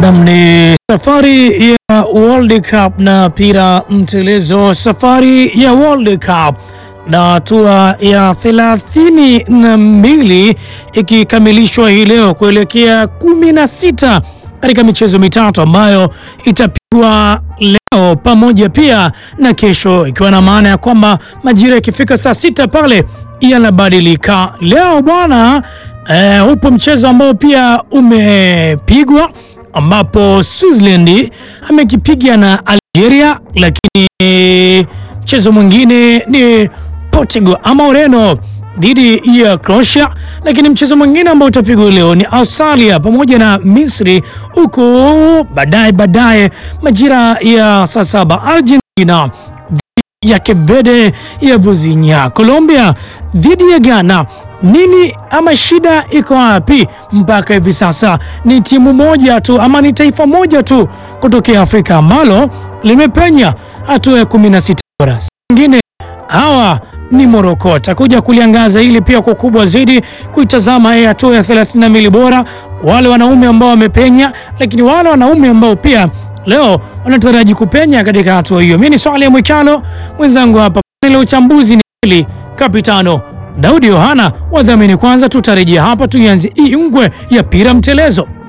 Nam, ni safari ya World Cup na pira mtelezo, safari ya World Cup na hatua ya thelathini na mbili ikikamilishwa hii leo kuelekea kumi na sita katika michezo mitatu ambayo itapigwa leo pamoja pia na kesho, ikiwa na maana ya kwamba majira ikifika saa sita pale yanabadilika. Leo bwana eh, upo mchezo ambao pia umepigwa ambapo Switzerland amekipiga na Algeria, lakini mchezo mwingine ni Portugal ama Ureno dhidi ya Croatia, lakini mchezo mwingine ambao utapigwa leo ni Australia pamoja na Misri, huku baadaye baadaye majira ya saa saba Argentina dhidi ya Cape Verde ya Vuzinya, Colombia dhidi ya Ghana. Nini ama shida iko wapi? Mpaka hivi sasa ni timu moja tu ama ni taifa moja tu kutokea Afrika ambalo limepenya hatua ya 16 bora. Wengine hawa ni Moroko. Takuja kuliangaza hili pia kwa kubwa zaidi, kuitazama hii hatua ya 32 bora, wale wanaume ambao wamepenya, lakini wale wanaume ambao pia leo wanataraji kupenya katika hatua hiyo. Mimi ni Swale Mwikalo, mwenzangu hapa ile uchambuzi ni hili kapitano Daudi Yohana, wadhamini kwanza. Tutarejea hapa tuianze hii ngwe ya pira mtelezo.